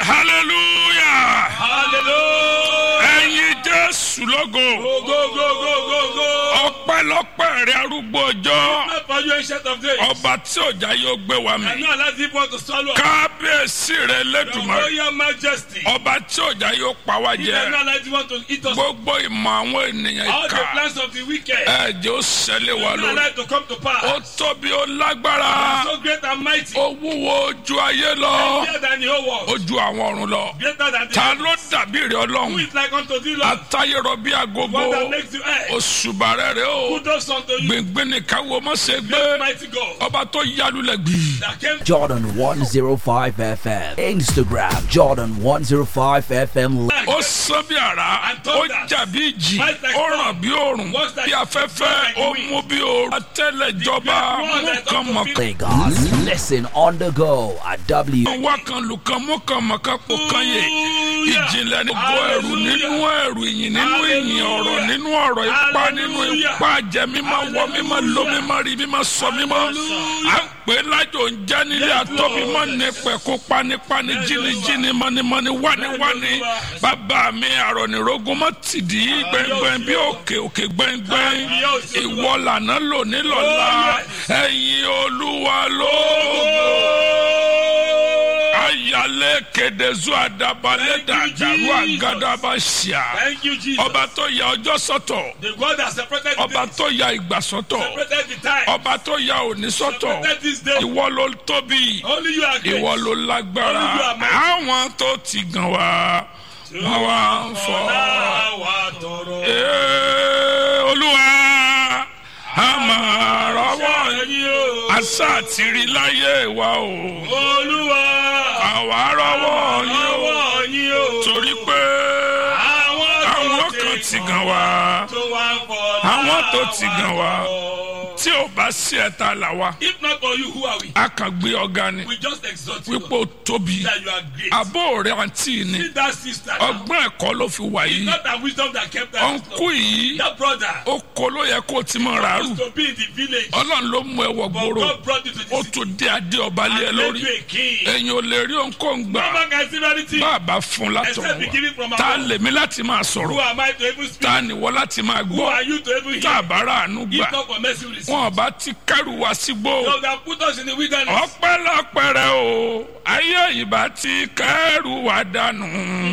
hallelujah hallelujah. ẹ̀yin jésù lógo go go go go go go. ọpẹ́lọpẹ́ rẹ arúgbó ọjọ́ not for you ancient of days. ọba tí ọjà yóò gbé wa and mi now let people to swallow. kábíyèsí rẹ your lẹ́dùnmọ́ royal majesty. ọba tí ọjà yóò pa wá he jẹ does not let you to eat us. gbogbo ìmọ̀ àwọn ènìyàn all the ìka plans of the wicked. ẹ̀jẹ̀ ó ṣẹlẹ̀ wá does not lórí let to come to pass. ó tóbi ó lágbára so great and mighty. ó wúwo ojú ayé lọ greater than the whole world. ojú àwọn ọ̀run lọ greater than the ta ló dàbí rẹ who ọlọ́run is like unto thee lord. atayọrọ bí agogo one that makes you air. òṣùbà rẹ rẹ o who does unto you. gbìngbìn nìkan wo mọ̀ ṣe great gbé mighty God. ọba tó yálulẹ̀ gbì. that came Jordan 105 FM. Instagram Jordan 105 FM. ó sán bí ara ó jà bí ìjì ó ràn bí òrùn bí afẹ́fẹ́ ó mú bí òrùn atẹ́lẹ̀jọba mú kan mọ̀ kan. Lagos. Listen on the go at W. wá kan lù kan mú kan mọ̀ kan pò kan yè ìjìnlẹ̀ ní gbọ́ ẹ̀rù nínú ẹ̀rù ìyìn nínú ìyìn ọ̀rọ̀ nínú ọ̀rọ̀ ipá nínú ipá jẹ mímọ́ wọ mímọ́ ló mímọ́ rí mímọ́ sọ mímọ́ à ń pè é lájò ń jẹ́ nílé àtọ́ mímọ́ ní pẹ̀kú panipani jínijíni mọ́nimọ́ni wániwáni bàbá mi àrọ̀nìrógún mọ́ tìdí gbẹ̀ngbẹ̀ng bí òkè òkè gbẹ̀ngbẹ̀ng ìwọ lànà lónìí lọ́la ẹ̀yin olúwa lóògùn ayalẹ kẹdẹzu adabalẹ dàdàrú àgàdàbà ṣíà thank you jesus. ọba tó ya ọjọ́ sọ́tọ̀ the God that separated the ọba days. tó ya ìgbà sọ́tọ̀ separated the time. ọba tó ya òní sọ́tọ̀ separated this day. ìwọ ló tóbi only you are great. ìwọ ló lágbára Only you are mighty. àwọn tó ti gàn wá wọn wá ń fọ ọ̀la wa tọrọ. Ee, olúwa a máa rọ́wọ́ ẹ̀yin o. àṣà àti rí láyé wa o olúwa. àwa rọ́wọ́ yín o ọwọ́ yín o. torí pé àwọn kan ti gàn wá tó wá ń bọ̀ àwọn tó ti gàn wá tí ò bá sí ẹ̀ta là wá if not for you who are we. a kàn gbé ọ̀gá ni we just exalt you. wípé ó tóbi that you are great. àbó rẹ̀ àǹtí ni see that sister. now. ọgbọ́n ẹ̀kọ́ ló fi wà yìí not that wisdom that kept that. ọ̀nkú yìí that brother. ó kó ló yẹ kó o ti mọ̀ ràárù used to be in the village. ọlọ́run ló mú ẹ wọ but gbòòrò God brought you to ó the city. tún dé adé ọba lé ẹ and made lórí you a king. ẹ̀yin ò lè rí òǹkóǹ gbà no man can see anything. bàbá fún látọ̀ Except be given from wá tá a above. lèmi láti máa who sọ̀rọ̀ am I to even speak. tá a nìwọ láti máa who gbọ́ are you to even tá a hear. bá rà àánú gbà if not for mercy we receive. wọn bá ti kẹrù wá sígbó so that put us in the wilderness. ọpẹ́lọpẹ́ rẹ o ayé ìbá ti kẹrù wá dànù.